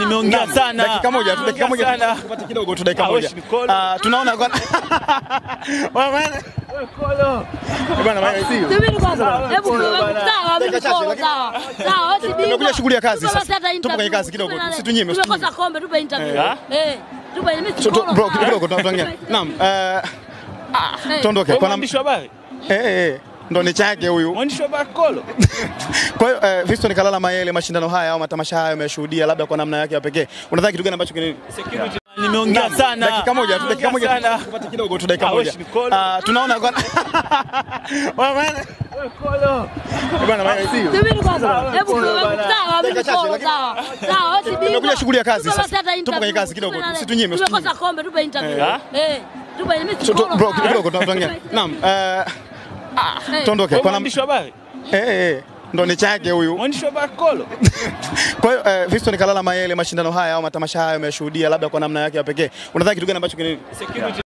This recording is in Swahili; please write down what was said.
Nimeongea Naam, sana. Dakika moja tu, dakika moja Sana. tu, tupate kidogo tu, dakika Ah, moja. wewe ni kolo. Ah, tunaona kwa Wewe bwana. Bwana bwana, sio. Subiri kwanza. Hebu Pole sawa, bwana. mimi Dakika chache, pole, lakini- sawa. Sawa, wewe si bingwa. Tumekuja shughuli ya kazi Tupe sasa. basi hata Tupo interview. kwenye kazi kidogo, Tupe na- usitunyime, Tumekosa usitunyime. kombe, tupe interview. Eh. Eh, tupe mimi si Tu- tu- polo, Bro, sawa. kidogo tunaongea. Naam. eh, Eh. Tuondoke. Wewe Kwa nam- mwandishi wa habari? eh eh ndo ni chake huyu. Mwandishi wa habari Kolo. Kwa hiyo eh, Fiston Kalala Mayele, mashindano haya au matamasha haya umeshuhudia labda kwa namna yake ya pekee. Unadhani kitu gani ambacho kini Security. Nimeongea Naam, sana. Dakika moja tu, dakika moja Sana. tu, tupate kidogo tu, dakika Ah, wewe moja. ni kolo. Ah, tunaona kwa Wewe bwana. Kolo. Bwana bwana, sio. Subiri kwanza. Hebu Pole sawa, bwana. sawa, mimi Dakika chache, polo, lakini- sawa. Sawa, wewe si bingwa. Tumekuja shughuli ya kazi Tupe sasa. basi hata Tupo kwenye interview. kazi kidogo, Tupe na- usitunyime, Tumekosa usitunyime. kombe, tupe interview. Eh. Eh, tupe mimi si Tu- tu- polo, Bro, sawa. kidogo tunaongea. Naam. eh, Eh. Tuondoke. Wewe Kwa nam- mwandishi wa habari? eh eh ndo ni chake huyu. Mwandishi wa habari Kolo. Kwa hiyo eh, Fiston Kalala Mayele, mashindano haya au matamasha haya umeshuhudia labda kwa namna yake ya pekee. Unadhani kitu gani ambacho kini Security.